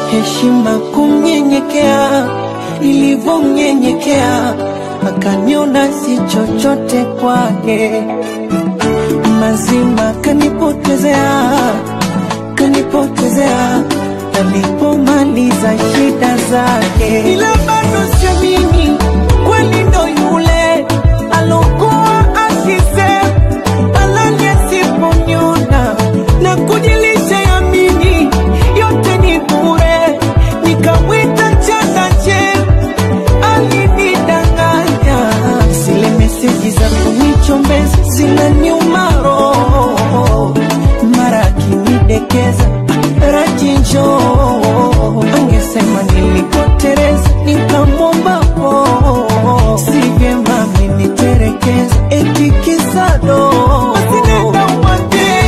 heshima kumnyenyekea, nilivyomnyenyekea akaniona si chochote kwake, mazima kanipotezea, kanipotezea alipomaliza shida zake, ila bado siamini kweli ndo yule alokuwa akisema alali asiponiona na kujilisha yamini yote ni bure, nikamwita chakache alinidanganya, zile meseji za kunichombeza zinaniuma roho, mara akinidekeza rajinjo angesema nilipotereza nikamwomba po si vyema ameniterekeza eti kisado Asinenda umwambie,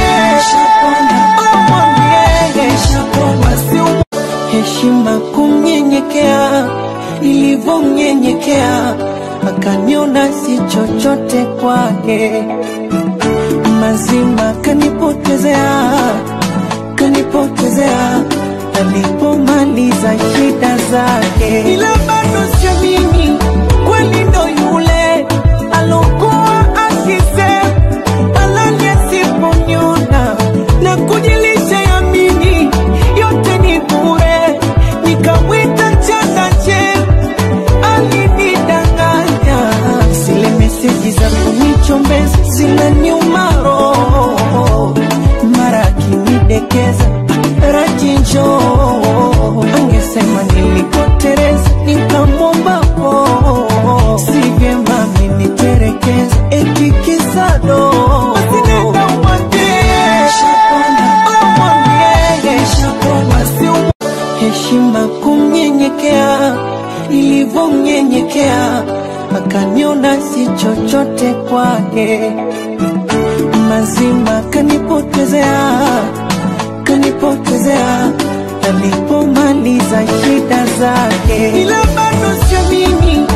umwambie, basi um- heshima kumnyenyekea, nilivyomnyenyekea akaniona si chochote kwake, mazima kanipotezea, kanipotezea alipomaliza shida zake, ila bado siamini kweli ndo yule alokuwa akisema alali asiponiona na kujilisha yamini yote ni bure, nikamwita chakache alinidanganya, zile meseji za kunichombeza zinaniuma roho, mara akinidekeza rajinjo angesema nilipotereza nikamwomba po si vyema ameniterekeza eti kisado Asinenda umwambie, umwambie, basi um- heshima kumnyenyekea, nilivyomnyenyekea akaniona si chochote kwake, mazima kanipotezea, kanipotezea alipomaliza shida zake, ila bado siamini